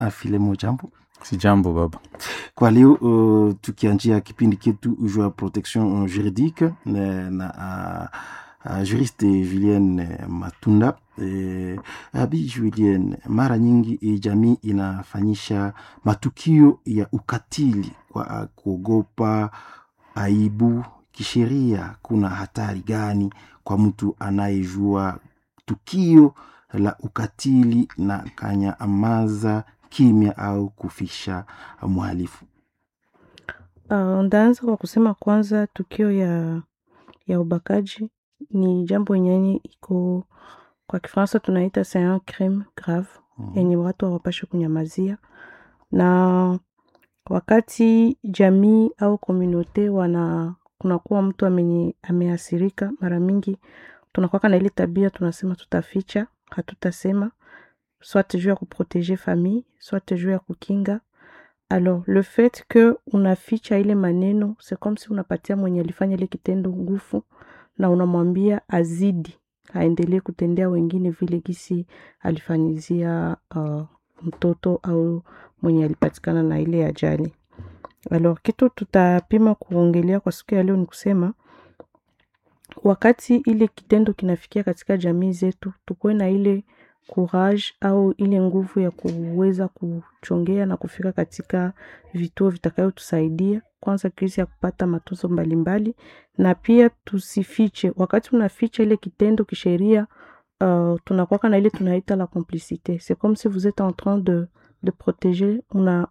Filemo, jambo. Si jambo baba. Kwa leo uh, tukianjia kipindi chetu juu ya protection juridique na, na uh, uh, juriste Julien Matunda eh, abi Julien, mara nyingi eh, jamii inafanyisha matukio ya ukatili kwa uh, kuogopa aibu. Kisheria, kuna hatari gani kwa mtu anayejua tukio la ukatili na kanyamaza kimya au kufisha mhalifu? Uh, ndaanza kwa kusema kwanza, tukio ya ya ubakaji ni jambo yenye iko kwa Kifaransa tunaita c'est un crime grave Mhm. yenye watu hawapaswi kunyamazia, na wakati jamii au komunote wana kunakuwa mtu amenye ameathirika, mara mingi tunakuwa na ile tabia tunasema tutaficha, hatutasema soit juu ya kuproteger famille soit juu ya kukinga alors le fait que unaficha ile maneno c'est comme si unapatia mwenye alifanya ile kitendo nguvu na unamwambia azidi aendelee kutendea wengine vile gisi alifanyizia uh, mtoto au mwenye alipatikana na ile ajali alors kitu tutapima kuongelea kwa siku ya leo ni kusema wakati ile kitendo kinafikia katika jamii zetu tukuwe na ile courage au ile nguvu ya kuweza kuchongea na kufika katika vituo vitakayotusaidia kwanza kisi ya kupata matunzo mbalimbali na pia tusifiche wakati unaficha ile kitendo kisheria uh, tunakwaka na ile tunaita la complicité c'est comme si vous êtes en train de, de protéger una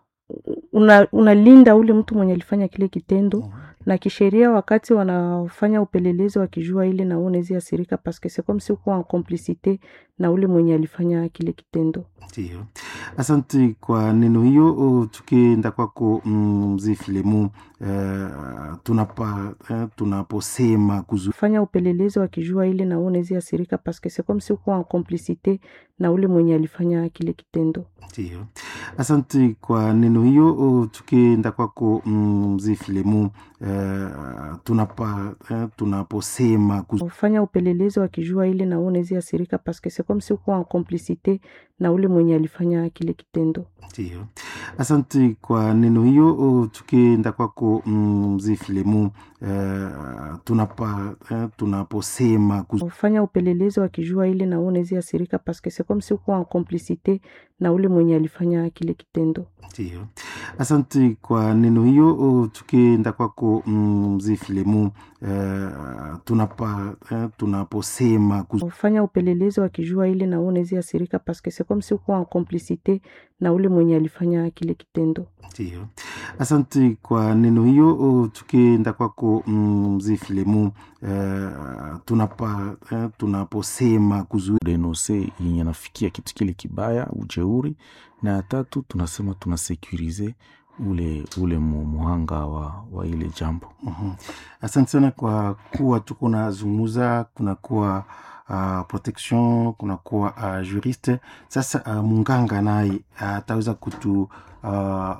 una unalinda ule mtu mwenye alifanya kile kitendo Mhm. na kisheria wakati wanafanya upelelezi wakijua ile na wewe unaweza asirika parce que c'est comme si uko en complicité na ule mwenye alifanya kile kitendo Ndio, asante kwa neno hiyo. O, Tukienda kwako mm, mzee Filemu, eh, tunapa eh, tunaposema kuzu fanya upelelezi wakijua ile na wewe unaweza asirika parce que c'est comme si uko en complicité na ule mwenye alifanya kile kitendo Ndio, asante kwa neno hiyo. O, Tukienda kwako mm, mzee Filemu, eh, tunapa eh, tunaposema kuzu fanya upelelezi wakijua ile na wewe unaweza asirika parce que c'est comme si uko en complicité na ule mwenye alifanya kile kitendo Ndio, asante kwa neno hiyo. O, Tukienda kwako mm, mzee Filemu, eh, tunapa eh, tunaposema kuzu fanya upelelezi wakijua ile na wewe unaweza asirika parce que c'est comme si uko en complicité na ule mwenye alifanya kile kitendo Ndio, asante kwa neno hiyo. O, Tukienda kwako mm, mzee Filemu, eh, tunapa eh, tunaposema kuzu fanya upelelezi wakijua ile na wewe unaweza asirika parce que c'est comme si uko en complicité na ule mwenye alifanya kile kitendo Ndio, asante kwa neno hiyo. O, Tukienda kwako mm, mzee Filemu, eh, tunapa eh, tunaposema kuzu Denonse yenye nafikia kitu kile kibaya, ujeuri, na ya tatu tunasema tunasekurize ule ule mu- muhanga wa, wa ile jambo. Mhm. Asante sana kwa kuwa tuko nazungumza, kunakuwa uh, protection, kunakuwa uh, juriste. Sasa uh, munganga naye ataweza kutu uh,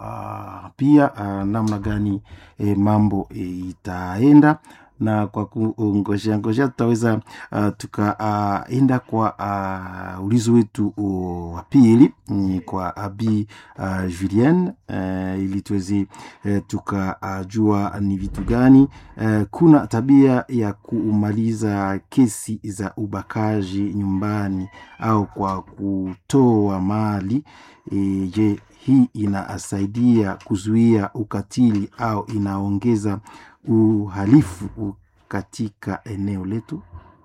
uh, pia uh, namna gani eh, mambo eh, itaenda na kwa kungojea ngojea tutaweza uh, tukaenda uh, kwa uh, ulizo wetu uh, wa pili ni kwa abi uh, Julien uh, ili tuweze uh, tukajua uh, ni vitu gani uh, kuna tabia ya kumaliza kesi za ubakaji nyumbani au kwa kutoa mali e, je hii inasaidia kuzuia ukatili au inaongeza uhalifu katika eneo letu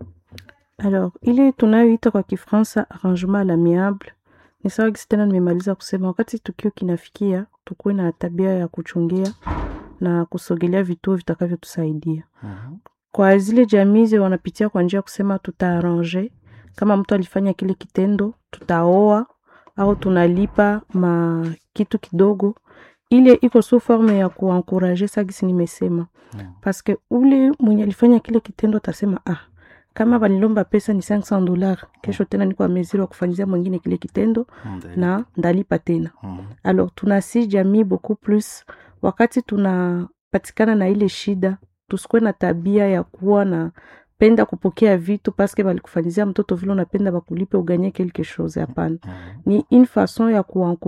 alors ile tunayoita kwa kifransa arrangement à l'amiable ni sawa gisi tena nimemaliza kusema wakati tukio kinafikia tukuwe na tabia ya kuchungia na kusogelea vituo vitakavyotusaidia Mhm. kwa zile jamii zi wanapitia kwa njia ya kusema tutaarrange kama mtu alifanya kile kitendo tutaoa au tunalipa ma kitu kidogo ile iko su forme ya kuankuraje sagisi nimesema Mhm. paske ule mwenye alifanya kile kitendo atasema ah kama walilomba pesa ni 500 dollars kesho tena niko ameziri wa kufanyizia mwingine kile kitendo Ndio. na ndalipa tena Mhm. alors tunasi jamii beaucoup plus wakati tunapatikana na ile shida tusikuwe na tabia ya kuwa na penda kupokea vitu paske balikufanyizia mtoto vile unapenda bakulipe uganye quelque chose hapana Mhm. ni une façon ya kuanku